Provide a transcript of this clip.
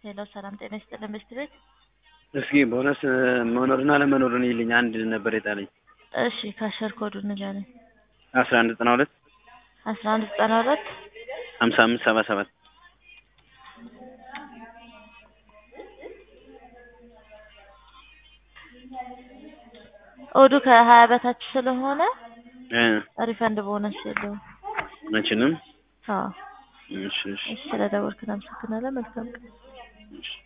ሄሎ ሰላም ጤና ይስጥልን በሽት ቤት እስኪ ቦነስ መኖርና ለመኖሩን ይልኝ አንድ ነበር የጣለኝ እሺ ካሸር ኮዱ ንገረኝ አስራ አንድ ዘጠና ሁለት አስራ አንድ ዘጠና ሁለት ሀምሳ አምስት ሰባ ሰባት ኦዱ ከሀያ በታች ስለሆነ እ ሪፈንድ ቦነስ የለውም። መችንም አዎ እሺ እሺ እሺ ስለደወልክ እናመሰግናለን። መልካም ቀን። እሺ